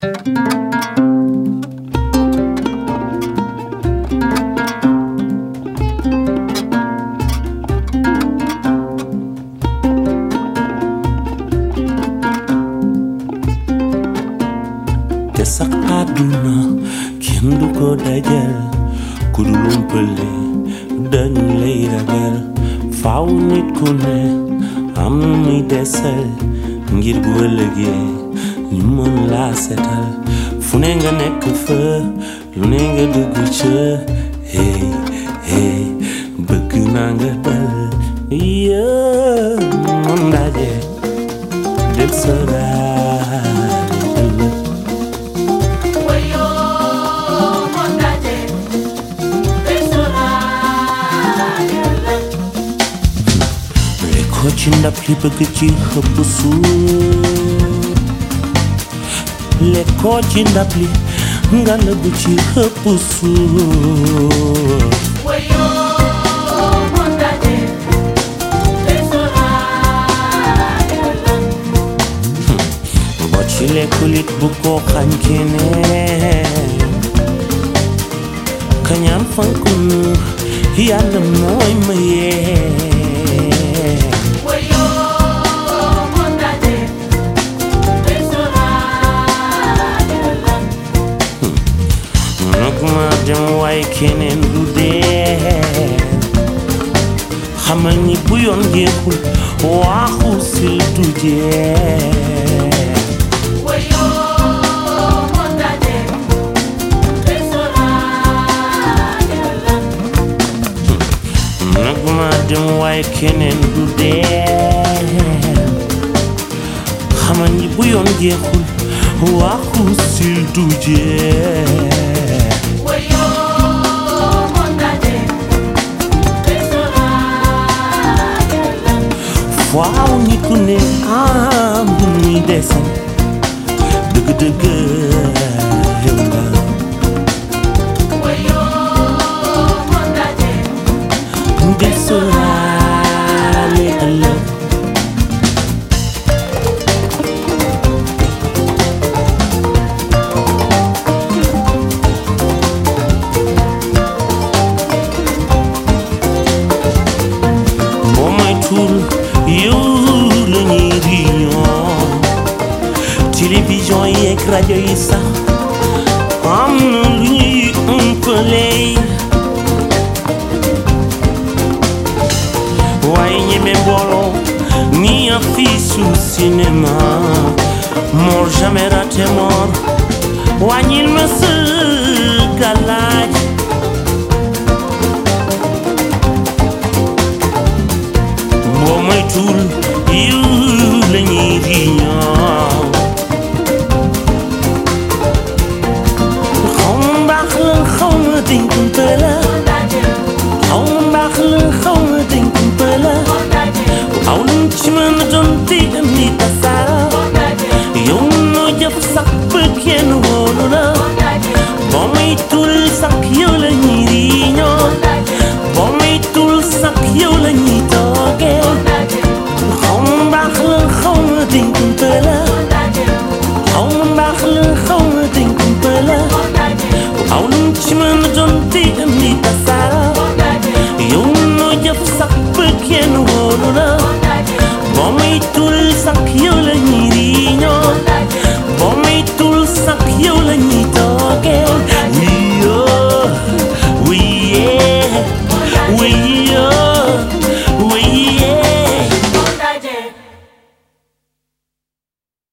te sax àdduna kenn du ko dajal ku dul umpale dañu lay ragal faaw nit ku ne am na muy desal ngir bu ëllëgee ñu mën laa setal fu ne nga nekk fa lu ne nga dugg ca hey hey bëgg naa nga dal yee moom ndaje del saraale ëllëg Wayo mondaje Besorale lekkoo ci ndab li bëgg ci xëpp suuf lekkoo ci ndab li nga lëbb ci xëpp suuf Wayo mondaje Besorale boo ci lekkulit bu ko xañ keneen kañaan fankun yàlla mooy mayee Wayo mondaje Besorale nag ma dem waaye keneen du dee xamal ni bu yoon jeexul waaxu sil du jeex Wayo mondaje Besorale nag ma dem waaye keneen du dee xamal ni bu yoon jeexul waaxu sil du jeex Wayo mondaje Besorale faaw nit ku ne am lu muy desal dëgg-dëgg yow nga Wayo mondaje di sóoraale ëllëg boo moytuwul yow la ñuy réunion télévision yeeg rajo yi sax am na lu ñuy umpale waaye ñeme mbooloo ni affiche u cinéma mort jamais raté mort wàññil ma sa galaaj boo moytuwul yiw la ñuy riñoo xaw ma mbaax la xaw ma dinkumpe la mondaje xaw ma mbaax la xaw ma dinkumpe la mondaje aw lu mu ci mën a doon diggam ni tasaara mondaje yow noo jëf sax ba kenn wóolu la mondaje boo moytuwul sax yow la ñuy riñoo mondaje boo moytuwul sax yow la ñuy toogee mondaje xaw ma mbaax la xaw ma dinkumpe la mondaje xaw ma mbaax la xaw ma dinkumpe la